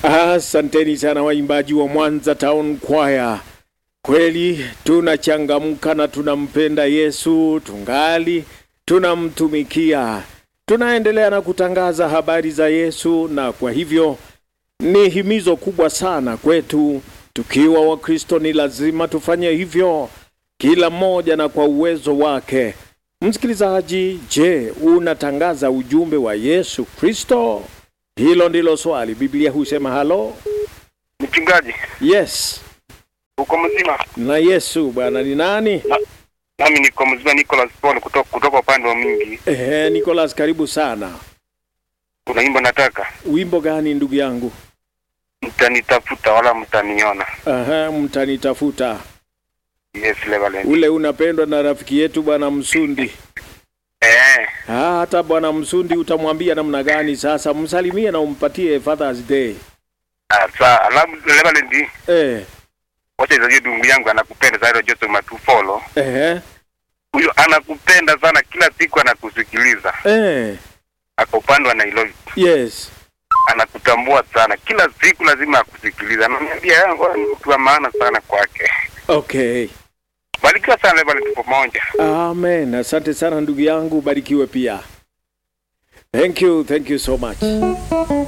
Asanteni sana waimbaji wa Mwanza Town Choir. Kweli tunachangamka na tunampenda Yesu, tungali tunamtumikia, tunaendelea na kutangaza habari za Yesu, na kwa hivyo ni himizo kubwa sana kwetu. Tukiwa Wakristo ni lazima tufanye hivyo, kila mmoja na kwa uwezo wake. Msikilizaji, je, unatangaza ujumbe wa Yesu Kristo? Hilo ndilo swali. Biblia husema halo, Mchungaji, yes uko mzima? na Yesu bwana ni nani? Nami niko mzima, Nicholas Paul kutoka kutoka upande wa Mingi. Ehe, Nicholas, karibu sana. Kuna nyimbo nataka Wimbo gani ndugu yangu? mtanitafuta wala mtaniona. Aha, mtanitafuta. Yes, Levalent. Ule unapendwa na rafiki yetu bwana Msundi. Eh, Ah, hata bwana Msundi utamwambia namna gani sasa? Msalimie na umpatie Father's Day. asa alafu Levalent, Eh, wacha hizo dungu yangu anakupenda sana Joseph Matufolo. ehe, Huyo anakupenda sana, kila siku anakusikiliza. eh, Ako upande wa Nairobi. yes. Anakutambua sana, kila siku lazima akusikiliza. Ananiambia yangu ni mtu wa maana sana kwake. Okay. Barikiwa sana Levalent pamoja. Amen. Asante sana ndugu yangu, barikiwe pia. Thank you, thank you so much.